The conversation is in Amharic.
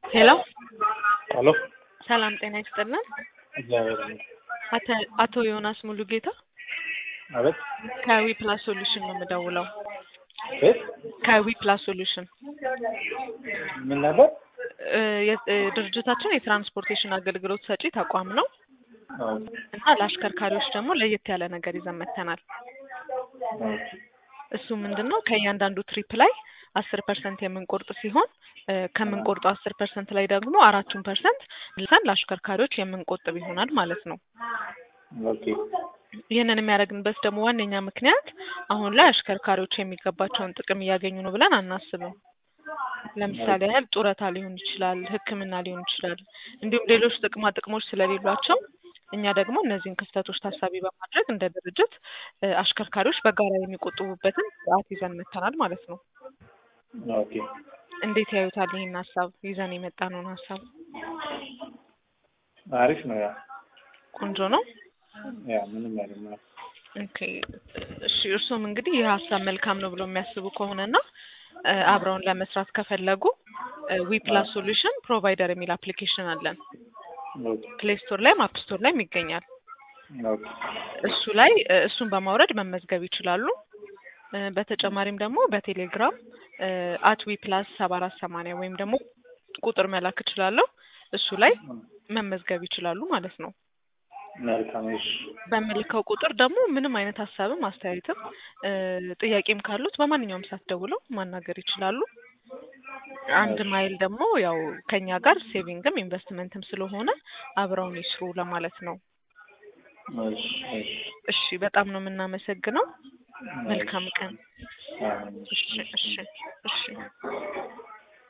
ሄሎ ሄሎ ሰላም ጤና ይስጥልን። እግዚአብሔር ይመስገን። አተ- አቶ ዮናስ ሙሉጌታ አቤት ከዊ ፕላስ ሶሉሽን ነው የምደውለው። ቤት ከዊ ፕላስ ሶሉሽን ምን ነበር? እ፣ የ- እ፣ ድርጅታችን የትራንስፖርቴሽን አገልግሎት ሰጪ ተቋም ነው አዎ፣ እና ለአሽከርካሪዎች ደግሞ ለየት ያለ ነገር ይዘን መጥተናል። አዎ። እሱ ምንድን ነው ከእያንዳንዱ ትሪፕ ላይ አስር ፐርሰንት የምንቆርጥ ሲሆን እ፣ ከምንቆርጠው አስር ፐርሰንት ላይ ደግሞ አራቱን ፐርሰንት ልሰን ለአሽከርካሪዎች የምንቆጥብ ይሆናል ማለት ነው። ኦኬ ይህንን የሚያደርግንበት ደግሞ ዋነኛ ምክንያት አሁን ላይ አሽከርካሪዎች የሚገባቸውን ጥቅም እያገኙ ነው ብለን አናስብም። ለምሳሌ ያህል ጡረታ ሊሆን ይችላል፣ ሕክምና ሊሆን ይችላል፣ እንዲሁም ሌሎች ጥቅማ ጥቅሞች ስለሌሏቸው እኛ ደግሞ እነዚህን ክፍተቶች ታሳቢ በማድረግ እንደ ድርጅት እ፣ አሽከርካሪዎች በጋራ የሚቆጥቡበትን ስርዓት ይዘን መጥተናል ማለት ነው። ኦኬ እንዴት ያዩታል ይህን ሀሳብ ይዘን የመጣነውን ሀሳብ? አሪፍ ነው። ያ ቆንጆ ነው። ያ ምንም አይደለም። ኦኬ እሺ። እርስዎም እንግዲህ ይህ ሀሳብ መልካም ነው ብሎ የሚያስቡ ከሆነና እ፣ አብረውን ለመስራት ከፈለጉ ዊ ፕላስ ሶሉሽን ፕሮቫይደር የሚል አፕሊኬሽን አለን። ኦኬ ፕሌይ ስቶር ላይም አፕ ስቶር ላይም ይገኛል። ኦኬ እሱ ላይ እ፣ እሱን በማውረድ መመዝገብ ይችላሉ። እ፣ በተጨማሪም ደግሞ በቴሌግራም አት ዊ ፕላስ ሰባ አራት ሰማንያ ወይም ደግሞ ቁጥር መላክ እችላለሁ። እሱ ላይ መመዝገብ ይችላሉ ማለት ነው። መልካም። እሺ በምልከው ቁጥር ደግሞ ምንም አይነት ሀሳብም አስተያየትም እ፣ ጥያቄም ካሉት በማንኛውም ሰዓት ደውለው ማናገር ይችላሉ። አንድ ማይል ደግሞ ያው ከኛ ጋር ሴቪንግም ኢንቨስትመንትም ስለሆነ አብረውን ይስሩ ለማለት ነው። እሺ እሺ እሺ፣ በጣም ነው የምናመሰግነው። መልካም ቀን። አዎ። እሺ፣ እሺ፣ እሺ።